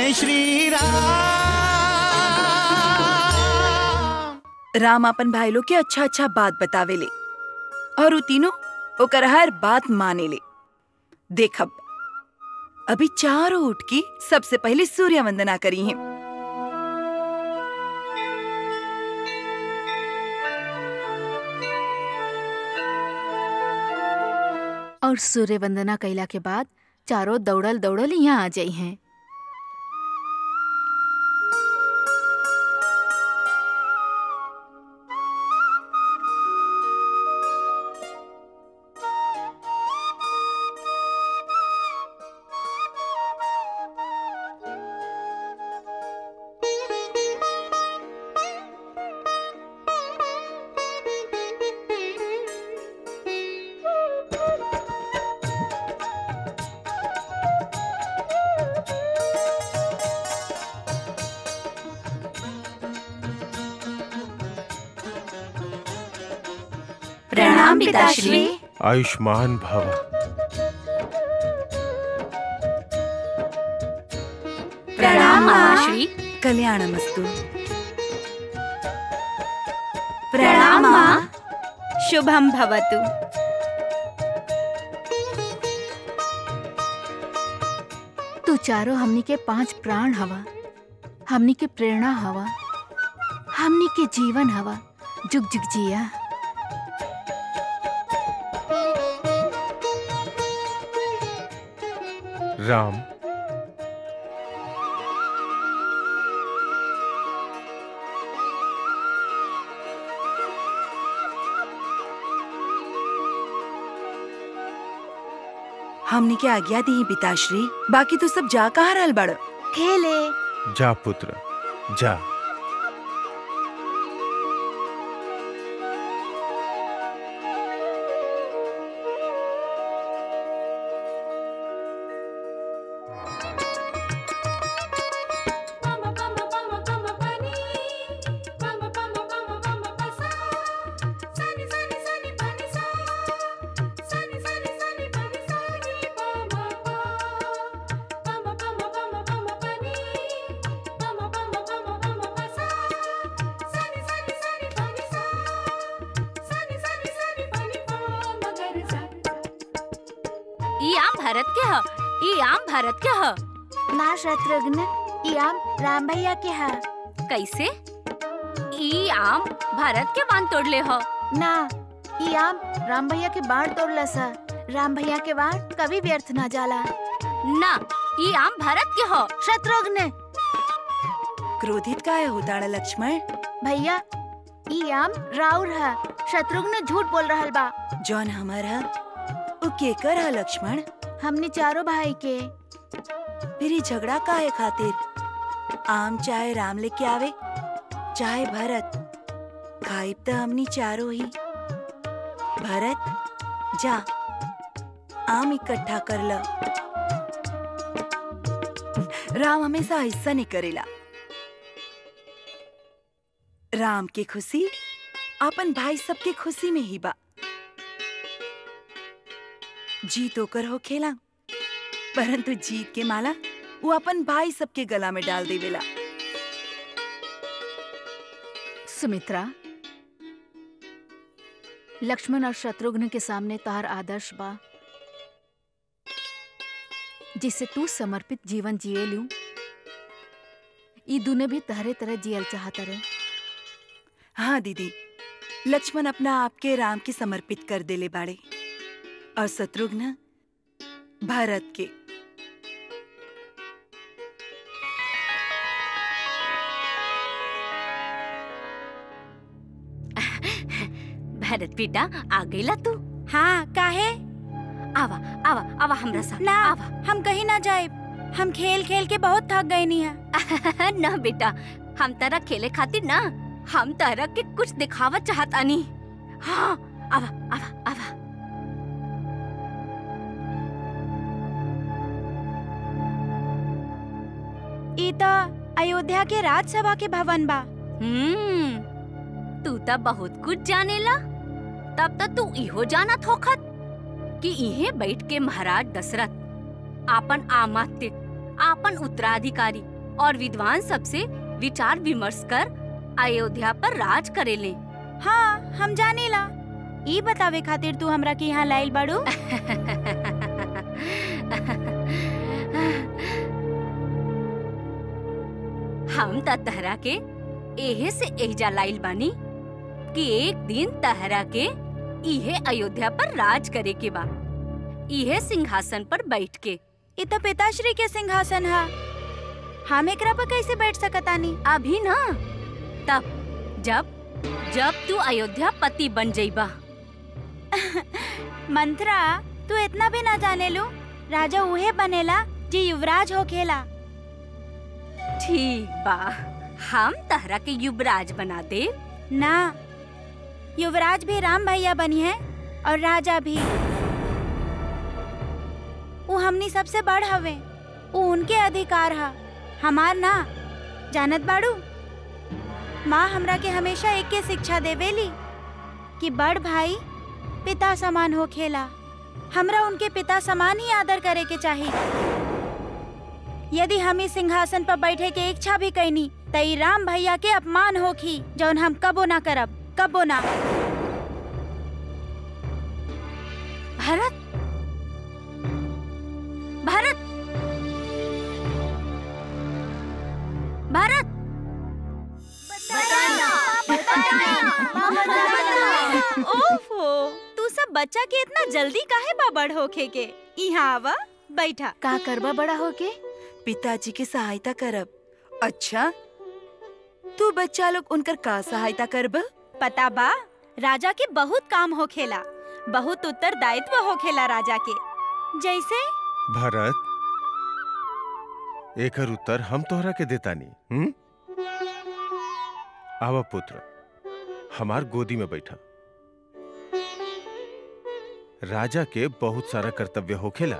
जय श्री राम राम अपन भाई लोग के अच्छा अच्छा बात बतावेले और उ तीनों ओकर हर बात माने ले देखब अभी चारों उठ की सबसे पहले सूर्य वंदना करी है और सूर्य वंदना कैला के बाद चारों दौड़ल दौड़ल यहाँ आ जाई हैं प्रणाम पिताश्री आयुष्मान भव प्रणाम माताश्री कल्याणमस्तु प्रणाम माँ शुभम भवतु तू चारों हमनी के पांच प्राण हवा हमनी के प्रेरणा हवा हमनी के जीवन हवा जुग जुग जिया राम हमने के आज्ञा दी पिताश्री बाकी तो सब जा कहाँ रहल बड़ खेले जा पुत्र जा ई आम भारत के ह ई आम भारत के ह ना शत्रुघ्न ई आम राम भैया के है कैसे ई आम भारत के बांध तोड़ले ह ना ई आम राम भैया के बाढ़ तोड़ला सा राम भैया के बाढ़ कभी व्यर्थ ना जाला ना ई आम भारत के ह शत्रुघ्न क्रोधित काहे होता लक्ष्मण भैया ई आम राउर है शत्रुघ्न झूठ बोल रहल बा जौन हमर है उ केकर है लक्ष्मण हमने चारों भाई के फिर ई झगड़ा काहे खातिर आम चाहे राम लेके आवे चाहे भरत खाइब त हमनी चारों ही भरत जा आम इकट्ठा कर ल राम हमेशा हिस्सा नहीं करेला राम के खुशी अपन भाई सबके खुशी में ही बा जीत ओकर हो खेला परंतु जीत के माला वो अपन भाई सबके गला में डाल देवेला सुमित्रा लक्ष्मण और शत्रुघ्न के सामने तार आदर्श बा जिससे तू समर्पित जीवन जिए लू ई दुने भी तहरे तरह जियल चाहता रहे हाँ दीदी लक्ष्मण अपना आपके राम के समर्पित कर देले बाड़े और शत्रुघ्न भारत के भरत बेटा आ गईला तू हाँ काहे आवा आवा आवा हमरा साथ ना आवा हम कहीं ना जाए हम खेल खेल के बहुत थक गए नी है ना बेटा हम तारा खेले खातिर ना हम तारा के कुछ दिखावत चाहत आनी हाँ आवा आवा आवा ई तो अयोध्या के राजसभा के भवन बा हम्म तू त बहुत कुछ जानेला तब त तू इहो जानत होखत कि इहे बैठ के महाराज दशरथ आपन आमात्य आपन उत्तराधिकारी और विद्वान सबसे विचार विमर्श कर अयोध्या पर राज करेले हाँ हम जानीला ई बतावे खातिर तू हमरा के यहाँ लाइल बाड़ू हम त तहरा के एहे से एहजा लाइल बानी कि एक दिन तहरा के इहे अयोध्या पर राज करे के बा इहे सिंहासन पर बैठ के ई तो पिताश्री के सिंहासन है हम एकरा पर कैसे बैठ सकतानी अभी ना तब जब जब तू अयोध्या पति बन जइबा मंत्रा तू इतना भी ना जाने लू राजा उहे बनेला जी युवराज होखेला ठीक बा हम तहरा के युवराज बना दे ना युवराज भी राम भैया बनी है और राजा भी वो हमनी सबसे बड़ हवे वो उनके अधिकार हा हमार ना जानत बाड़ू माँ हमरा के हमेशा एक के शिक्षा देवेली कि बड़ भाई पिता समान हो खेला हमरा उनके पिता समान ही आदर करे के चाहिए यदि हम इस सिंहासन पर बैठे के इच्छा भी कैनी त ई राम भैया के अपमान होखी जौन हम कबो ना करब कबो ना भरत भरत भरत ओफो तू सब बच्चा के इतना जल्दी काहे बा बड़ होखे के यहाँ आवा बैठा का करबा बड़ा होके पिताजी की सहायता करब अच्छा तू बच्चा लोग उनकर का सहायता करब पता बा राजा के बहुत काम होखेला बहुत उत्तरदायित्व होखेला राजा के जैसे भरत एकर उत्तर हम तोहरा के देतानी हम्म आवा पुत्र हमार गोदी में बैठा राजा के बहुत सारा कर्तव्य होखेला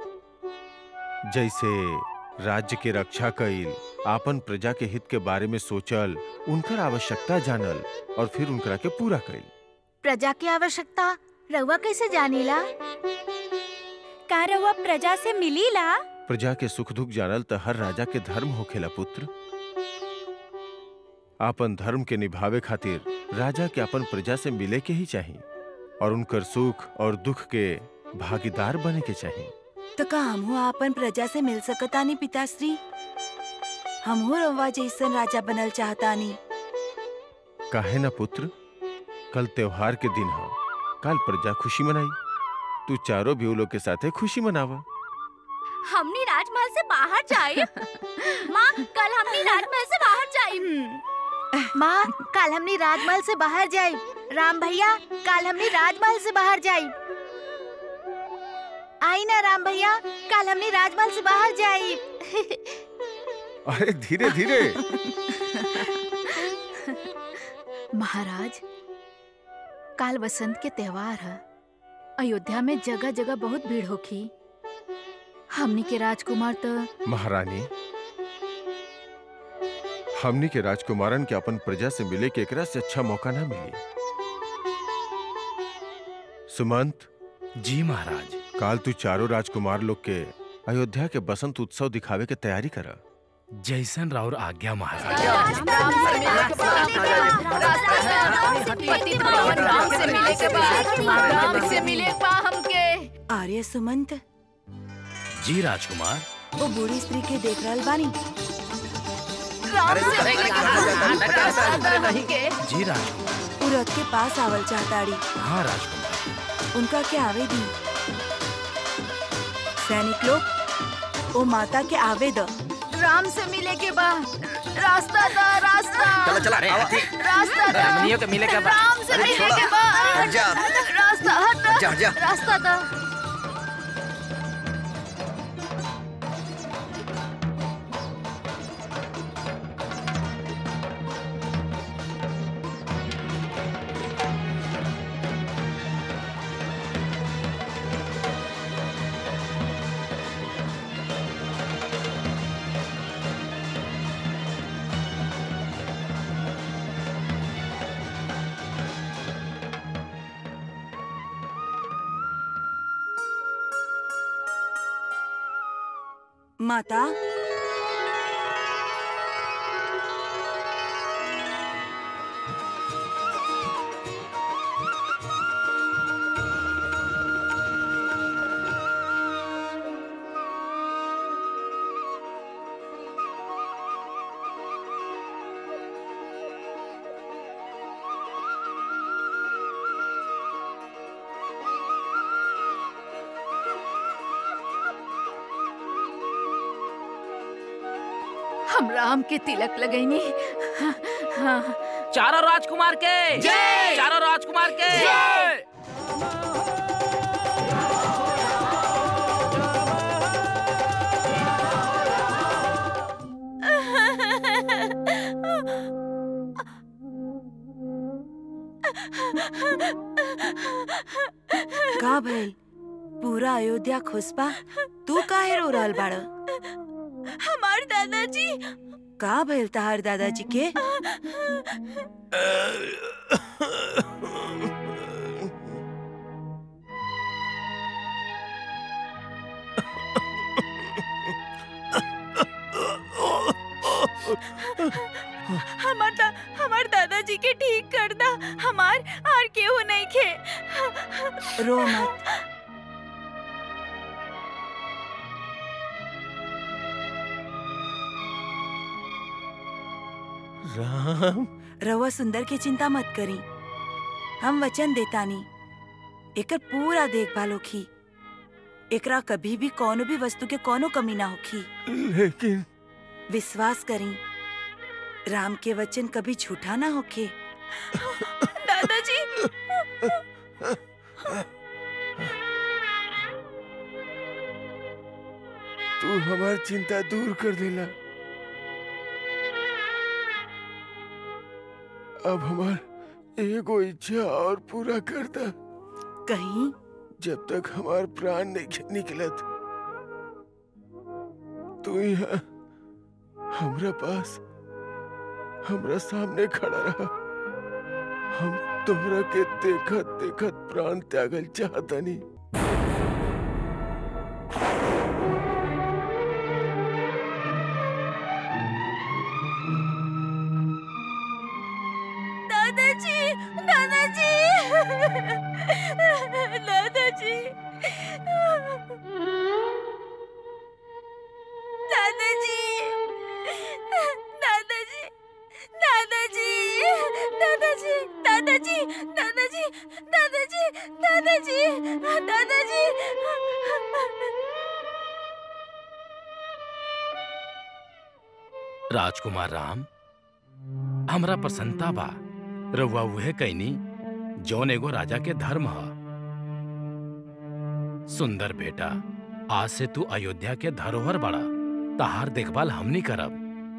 जैसे राज्य के रक्षा कईल आपन प्रजा के हित के बारे में सोचल उनकर आवश्यकता जानल और फिर उनकरा के पूरा कईल प्रजा की आवश्यकता रउआ कैसे जानीला का रउआ प्रजा से मिलीला प्रजा के सुख दुख जानल त हर राजा के धर्म होखेला पुत्र आपन धर्म के निभावे खातिर राजा के अपन प्रजा से मिले के ही चाहिए और उनकर सुख और दुख के भागीदार बने के चाहिए तो का हमहू आपन प्रजा से मिल सकतानी पिताश्री हमहू रवा जैसन राजा बनल चाहतानी काहे ना पुत्र कल त्योहार के दिन है कल प्रजा खुशी मनाई तू चारों भी लोग के साथे खुशी मनावा हमनी राजमहल से बाहर जाए माँ कल हमनी राजमहल से बाहर जाए हम्म, माँ कल हमनी राजमहल से बाहर जाई राम भैया कल हमनी राजमहल से बाहर जाई आई ना राम भैया कल हमनी राजमहल से बाहर जाई अरे धीरे धीरे महाराज काल बसंत के त्योहार है अयोध्या में जगह जगह बहुत भीड़ होखी हमनी के राजकुमार तो महारानी हमनी के राजकुमारन के अपन प्रजा से मिले के एकरा से अच्छा मौका ना मिली सुमंत जी महाराज काल तू चारों राजकुमार लोग के अयोध्या के बसंत उत्सव दिखावे के तैयारी करा जैसन राउर आज्ञा महाराज आर्य सुमंत जी राजकुमार वो बूढ़ी स्त्री के देख रहल बानी जी राजकुमार उ रथ के पास आवल चाहताड़ी हाँ राजकुमार उनका के आवे दी सैनिक लोग ओ माता के आवे द राम से मिले के बा रास्ता दा रास्ता चला चला रे रास्ता दा रमणियों के मिले के बाद राम से अरे मिले छोड़ा। के बा हट जा रास्ता हट हट जा हट जा रास्ता दा माता हम राम के तिलक लगैनी हाँ, हाँ, चारों राजकुमार के जय! चारों राजकुमार के का भइल पूरा अयोध्या खुश बा तू काहे रो रहल बाड़ हमार दादाजी का भइल तहार दादाजी के हमार दा, हमार दादाजी के ठीक कर दा हमार और केहू नहीं खे रो मत राम रवा सुंदर के चिंता मत करी हम वचन देतानी एकर पूरा देखभाल होखी एकरा कभी भी कोनो भी वस्तु के कोनो कमी ना होखी लेकिन विश्वास करी राम के वचन कभी झूठा ना होखे दादाजी तू हमार चिंता दूर कर देला अब हमार एगो इच्छा और पूरा कर दा कहीं जब तक हमार प्राण नहीं निकलत तू यहाँ हमरा पास हमरा सामने खड़ा रहा हम तोहरा के देखत देखत प्राण त्यागल चाहतनी दादाजी दादाजी दादाजी दादाजी दादाजी दादाजी दादाजी दादाजी दादाजी दादाजी दादाजी दादाजी राजकुमार राम हमरा प्रसन्नता बा रउआ उहे कैनी जौन एगो राजा के धर्म ह सुंदर बेटा आज से तू अयोध्या के धरोहर बड़ा तहार देखभाल हमनी करब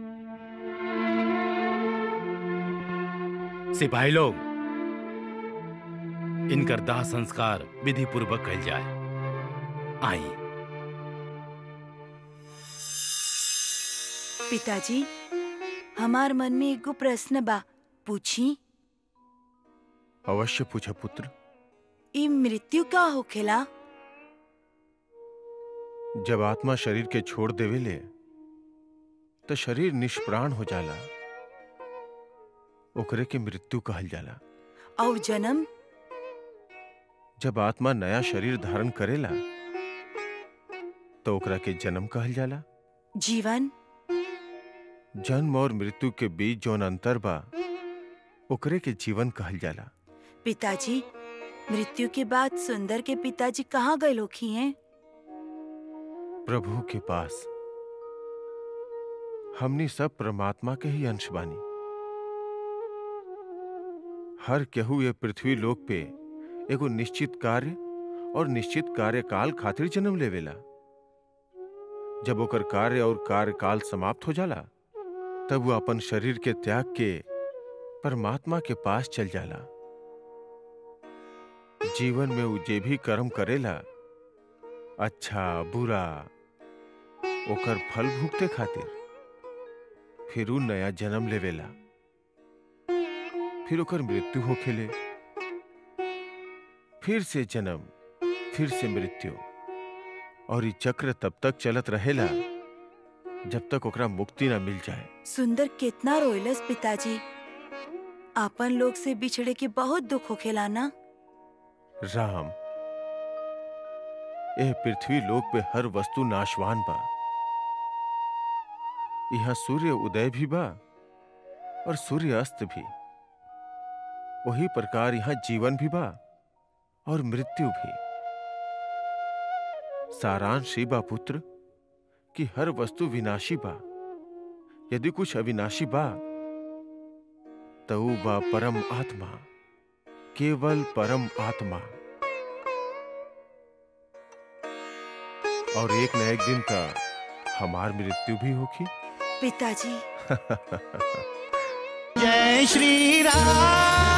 सिपाही लोग इनकर दाह संस्कार विधि पूर्वक कल जाए आई पिताजी हमार मन में एगो प्रश्न बा पूछी अवश्य पूछा पुत्र ई मृत्यु का होखेला जब आत्मा शरीर के छोड़ देवेले तो शरीर निष्प्राण हो जाला ओकरे के मृत्यु कहल जाला और जन्म जब आत्मा नया शरीर धारण करेला तो ओकरा के जन्म कहल जाला जीवन जन्म और मृत्यु के बीच जौन अंतर बा ओकरे के जीवन कहल जाला पिताजी मृत्यु के बाद सुंदर के पिताजी कहाँ गए लोखी हैं प्रभु के पास हमनी सब परमात्मा के ही अंश बानी हर केहू ये पृथ्वी लोक पे एगो निश्चित कार्य और निश्चित कार्यकाल खातिर जन्म लेवेला जब ओकर कार्य और कार्यकाल समाप्त हो जाला तब वो अपन शरीर के त्याग के परमात्मा के पास चल जाला जीवन में वो जे भी कर्म करेला अच्छा बुरा ओकर फल भुगते खातिर फिर उ नया जन्म लेवेला फिर ओकर मृत्यु होखेले फिर से जन्म फिर से मृत्यु और ई चक्र तब तक चलत रहेला जब तक ओकरा मुक्ति ना मिल जाए सुंदर कितना रोइलस पिताजी आपन लोग से बिछड़े के बहुत दुख होखेला ना राम यह पृथ्वी लोक पे हर वस्तु नाशवान बा यहाँ सूर्य उदय भी बा और सूर्य अस्त भी वही प्रकार यहाँ जीवन भी बा और मृत्यु भी सारांश ही बा पुत्र कि हर वस्तु विनाशी बा यदि कुछ अविनाशी बा तो ऊ बा परम आत्मा केवल परम आत्मा और एक न एक दिन तक हमार मृत्यु भी होगी पिताजी जय श्री राम